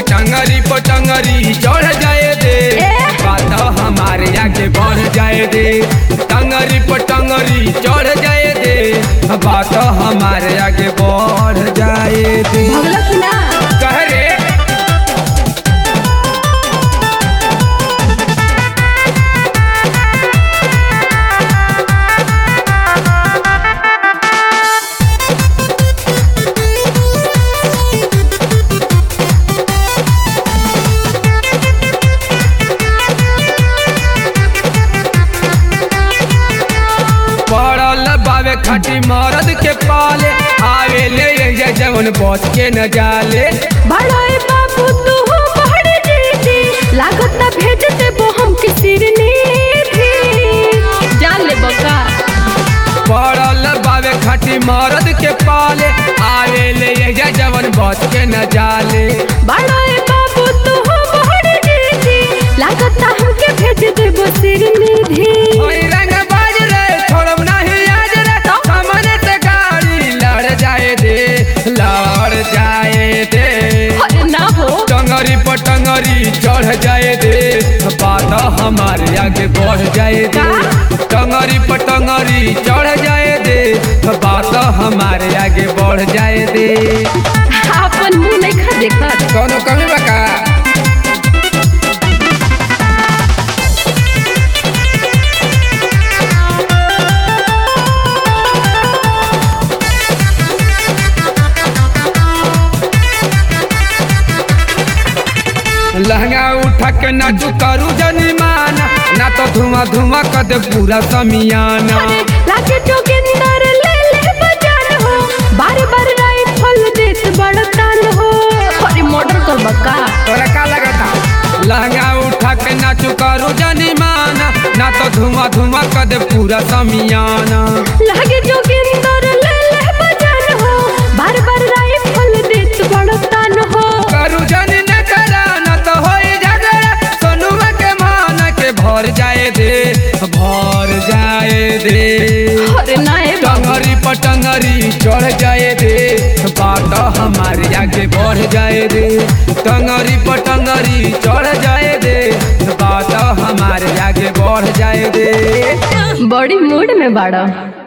टंगरी पटंगरी चढ़ जाए दे ए? बात हमारे आगे बढ़ जाए दे टंगरी पटंगरी चढ़ जाए दे बात हमारे आगे बढ़ जाए दे भगला कि ना कह रे पड़ल बावे खटी मरद के पाले आवे ले ये जवन बच के न जाले बड़ाए बाबू तू हो पहाड़ी जीती लागत ना भेज देबो हम के सिरनी थी जान ले बका पड़ल बावे खटी मरद के पाले आवे ले ये जवन बच के न जाले बड़ाए बाबू तू हो पहाड़ी जीती लागत ना हम के भेज देबो सिरनी थी ओई रंग बाज रे छोड़म नहीं आज रे सामने से गाड़ी लड़ जाए दे लड़ जाए दे अरे ना हो टंगरी पटंगरी चढ़ जाए दे बात हमारे आगे बढ़ जाए दे टंगरी पटंगरी चढ़ जाए दे बात हमारे आगे बढ़ जाए दे अपन मुंह नहीं खा देखत कौनो कमी बका लहंगा उठा के नाचू करू जनिमाना ना तो धुआं धुआं कर दे पूरा समियाना लागे जोगिंदर ले ले बजान हो बार बार राइफल देत बड़तान हो अरे मर्डर कर बका तोरा का लगता लहंगा उठा के नाचू करू जनिमाना ना तो धुआं धुआं कर दे पूरा समियाना लागे जोगिंदर ले ले बजान हो बार बार राइफल देत बड़तान हो करू जनी न करा न तो होई झगड़ा सोनुआ के मान के भर जाए दे भर जाए दे अरे नाए टंगरी पटंगरी चढ़ जाए दे बात हमारे आगे बढ़ जाए दे टंगरी पटंगरी चढ़ जाए दे बात हमारे आगे बढ़ जाए दे बड़ी मूड में बाड़ा